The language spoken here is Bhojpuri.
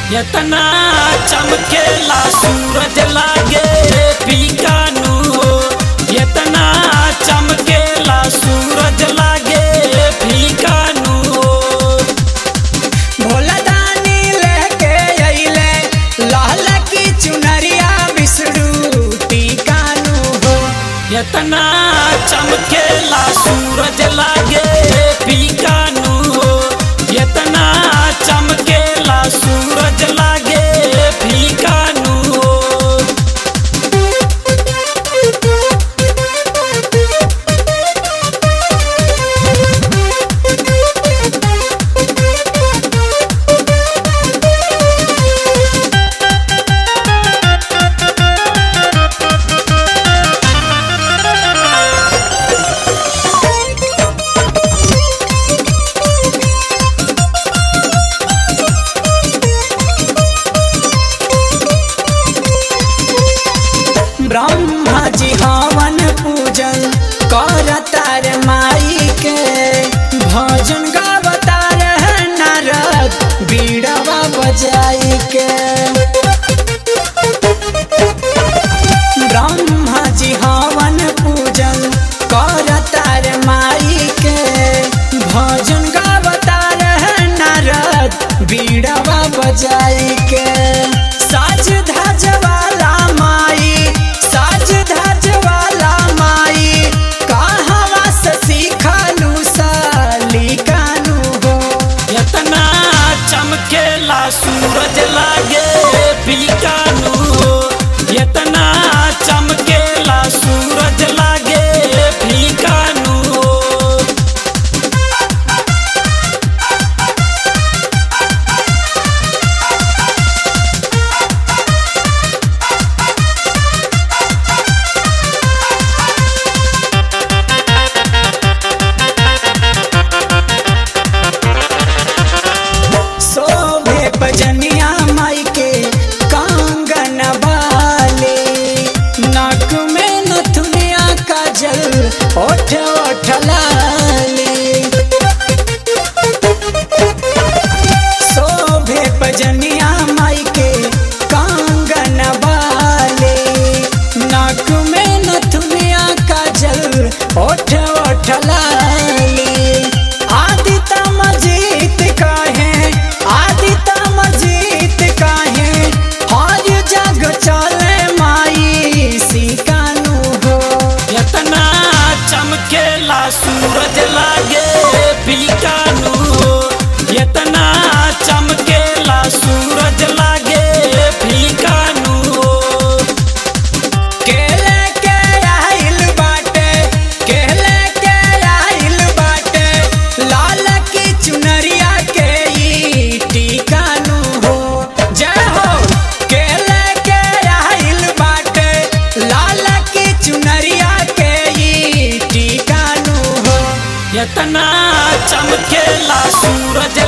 एतना चमकेला सूरज लागे पीकानू हो एतना चमकेला सूरज लागे फीकानू हो भोला दानी लेके अइले लाल की चुनरिया विष्णु टीकानु हो एतना चमकेला सूरज लागे पीकानू हो एतना चमकेला सूरज लागे फीकानू हो ब्रह्मा जी हवन पूजन करतार माई के भजन गावतार नारद बीड़वा बजाई के ब्रह्मा जी हवन पूजन करतार माई के भजन गावतार नारद बीड़वा बजाई के साज धज वाला माई साज धज वाला माई कहवा से सीखलू सलीकानू हो एतना चमकेला सूरज लागे पीकानू हो एतना चमकेला सूरज लागे फीकानू हो शोभे बजनिया माई के कांगन वाले नाक में नथुनिया काजल ओठ ओठ लाले शोभे बजनिया माई के कांगन वाले नाक में नथुनिया काजल ओठ ओठ लाले आदिता मजीत काहे आदिता मजीत काहे हर जग चले माई सिकानू हो एतना चमकेला सूरज लागे पीकानू हो एतना चमकेला सूरज लागे फीकानू हो केले के आइल बाटे केले के आइल बाटे लाल की चुनरिया के ई टीकानू हो जय हो केले के आइल बाटे लाल की चुनरिया के ई टीकानू हो एतना चमकेला सूरज